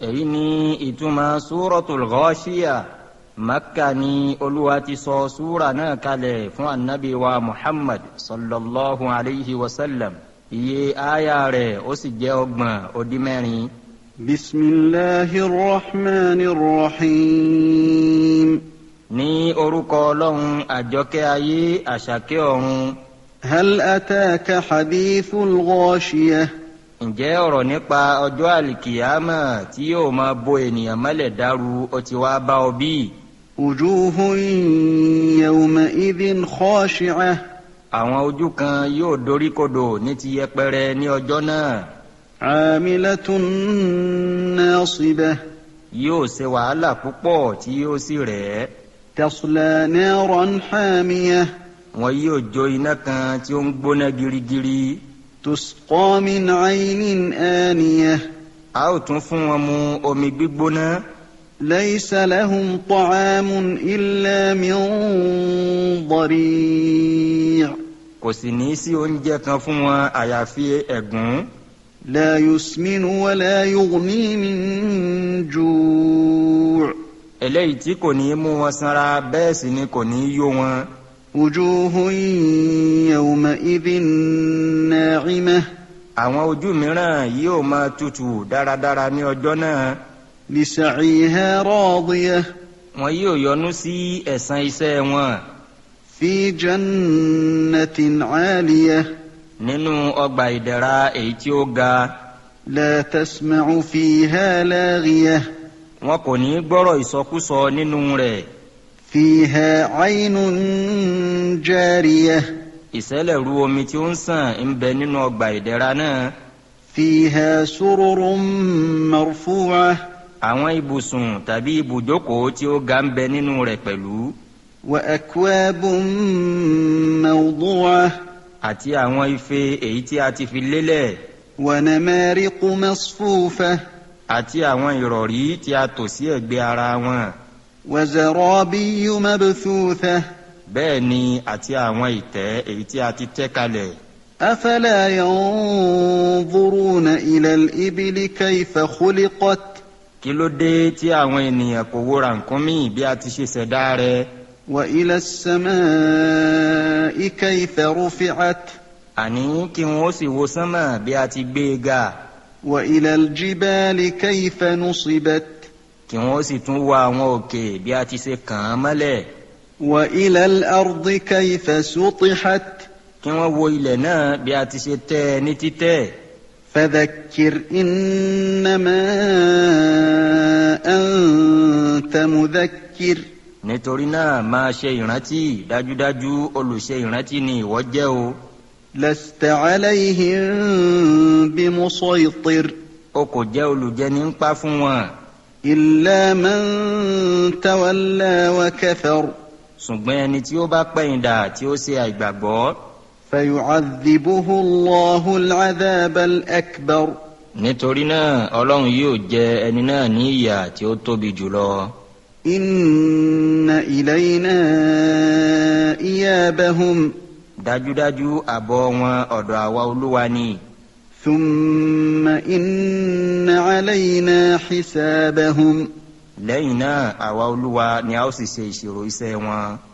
èyí ni ìtumọ̀ súrọ̀tul Ghashiya makka ni olúwa ti sọ súra náà kalẹ̀ fún anabi wa muhammad sallallahu alayhi wa sallam iye aya rẹ̀ ó sì jẹ́ ọgbọ̀n ó dín mẹ́rin. بسم الله الرحمن الرحيم ní orúkọ ọlọ́run àjọkẹ́ ayé àṣàkẹ́ ọ̀run هل أتاك حديث الغاشية ǹjẹ́ ọ̀rọ̀ nípa ọjọ́ àlìkìyámà tí yóò máa bo ènìyàn mọ́lẹ̀ dáru ó ti wá bá ọ bí? وجوه يومئذ خاشعة àwọn ojú kan yóò doríkodò ní ti yẹpẹrẹ ní ọjọ́ náà عاملة ناصبة yóò ṣe wàhálà púpọ̀ tí yóò sì rẹ̀ ẹ́ تصلى نارا حامية wọn yóò jó iná kan tí ó ń gbóná girigiri تسقى من عين آنية a ó tún fún wọn mu omi gbígbóná ليس لهم طعام إلا من ضريع kò sì ní í sí oúnjẹ kan fún wọn àyàfi ẹ̀gún لا يسمن ولا يغني من جوع eléyìí tí kò ní í mú wọn sanra bẹ́ẹ̀ sì ni kò ní í yó wọn وجوه يومئذ ناعمة àwọn ojú mìíràn yóò máa tutù dáradára ní ọjọ́ náà لسعيها راضية wọn yóò yọ́nú sí ẹ̀san iṣẹ́ wọn في جنة عالية nínú ọgbà ìdẹ̀ra èyí tí ó ga لا تسمع فيها لاغية wọn kò ní í gbọ́rọ̀ ìsọkúsọ nínú rẹ̀ فيها عين جارية ìṣẹ̀lẹ̀ru omi tí ó ń sàn ń bẹ nínú ọgbà ìdẹ̀ra náà فيها سرر مرفوعة àwọn ibùsùn tàbí ibùjókòó tí ó ga ń bẹ nínú rẹ̀ pẹ̀lú وأكواب موضوعة àti àwọn ife èyí tí a ti fi lélẹ̀ ونمارق مصفوفة àti àwọn ìrọ̀rí tí a tò sí ẹ̀gbẹ́ ara wọn وزرابي مبثوثة bẹ́ẹ̀ ni àti àwọn ìtẹ́ èyí tí a ti tẹ́ kalẹ̀ أفلا ينظرون إلى الإبل كيف خلقت kí ló dé tí àwọn ènìyàn kò wo rànkúnmí bí a ti ṣe ṣẹ̀dá rẹ̀ وإلى السماء كيف رفعت àní kí wọn ó sì wo sánmà bí a ti gbé e ga وإلى الجبال كيف نصبت kí wọn ó sì tún wo àwọn òkè bí a ti ṣe kàn án mọ́lẹ̀ وإلى الأرض كيف سطحت kí wọn wo ilẹ̀ náà bí a ti ṣe tẹ́ ẹ ní títẹ́ فذكر إنما أنت مذكر nítorí náà máa ṣe ìrántí dájúdájú olùṣe ìrántí ni ìwọ jẹ́ o لست عليهم بمسيطر o kò jẹ́ olùjẹni ń pa fún wọn إلا من تولى وكفر ṣùgbọ́n ẹni tí ó bá pẹ̀yìndà tí ó ṣe àìgbàgbọ́ فيعذبه الله العذاب الأكبر nítorí náà ọlọ́run yóò jẹ ẹni náà ní ìyà tí ó tóbi jùlọ. إن إلينا إيابهم dájúdájú àbọ̀ wọn ọ̀dọ̀ àwa olúwa ni ثم إن علينا حسابهم lẹ́yìn náà àwa olúwa ni a ó sì ṣe ìṣirò iṣẹ́ wọn.